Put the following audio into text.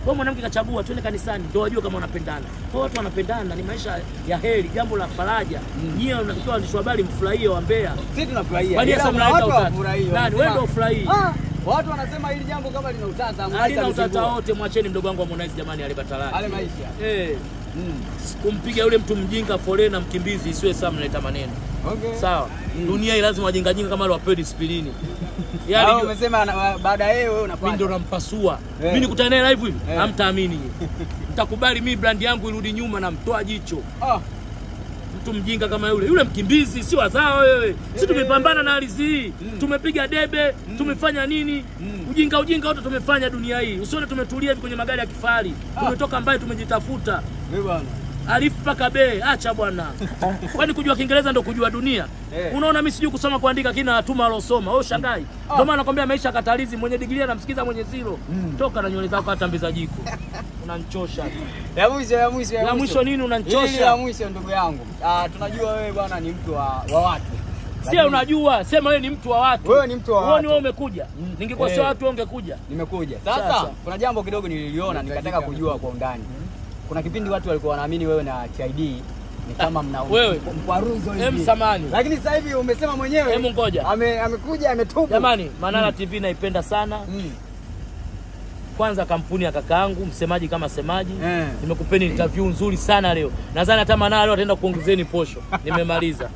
Kwa mwanamke kachagua twende kanisani ndio wajue kama wanapendana. Kwa watu wanapendana ni maisha ya heri, jambo la faraja. Nyie unatakiwa waandishi wa habari mfurahie wa Mbeya. Sisi tunafurahia. Kwani Ila sasa kuna mnaleta watu utata? hawafurahii, Nani wanasema- wewe ndio ufurahii? Ah, Watu wanasema hili jambo kama lina utata, Halina Harmonize utata alizingua. wote, mwacheni mdogo wangu Harmonize jamani, ale Ale batalani. maisha. Eh, Mm. kumpiga yule mtu mjinga forena mkimbizi isiwe sawa, mnaleta maneno Okay. sawa. Dunia hii lazima wajinga jinga kama wale wapewe disiplini. Hao Yaani umesema ana- baada ya yeye wewe mimi ndo unapata. nampasua. Eh. Mimi nikutane naye live hivi, Eh. hamtaamini nyinyi. Mtakubali mimi brand yangu irudi nyuma na mtoa jicho. Ah, Mtu mjinga kama yule, yule mkimbizi si wazao wewe. Sisi Eh. tumepambana na ardhi hii. Mm. Tumepiga debe, tumefanya nini? Mm. Ujinga ujinga wote tumefanya dunia hii. Usione tumetulia hivi kwenye magari ya kifahari. Ah. Tumetoka mbali tumejitafuta. wewe bwana. Alifu mpaka be, acha bwana. Kwani kujua Kiingereza ndo kujua dunia? Eh. Unaona mimi sijui kusoma kuandika kina natuma alosoma. Wewe shangai. Ah. Ndio maana nakwambia maisha katalizi mwenye digrii anamsikiza mwenye zero. Mm. Toka na nywele zako hata mbiza jiko. Unanichosha. Ya mwisho ya mwisho Ya mwisho nini unanichosha? Hili la mwisho ndugu yangu. Ah, tunajua wewe bwana ni mtu wa, wa watu. Sio Lakini unajua, sema wewe ni mtu wa watu. Wewe ni mtu wa Wewe watu. ni wewe umekuja. Mm. Ningekuwa Eh. sio watu wewe ungekuja. Nimekuja. Sasa Sasa. kuna jambo kidogo nililiona nikataka kujua kwa undani. Kuna kipindi watu walikuwa wanaamini wewe na TID ni kama mna Wewe. mkwaruzo hivi. Em samani. Lakini sasa hivi umesema mwenyewe Hebu ngoja. ame, amekuja ametubu. Jamani, Manara TV naipenda sana. Mm. Kwanza kampuni ya kakaangu, msemaji kama semaji. Eh. Nimekupeni interview nzuri sana leo. Nadhani hata Manara leo ataenda kuongezeni posho. Nimemaliza.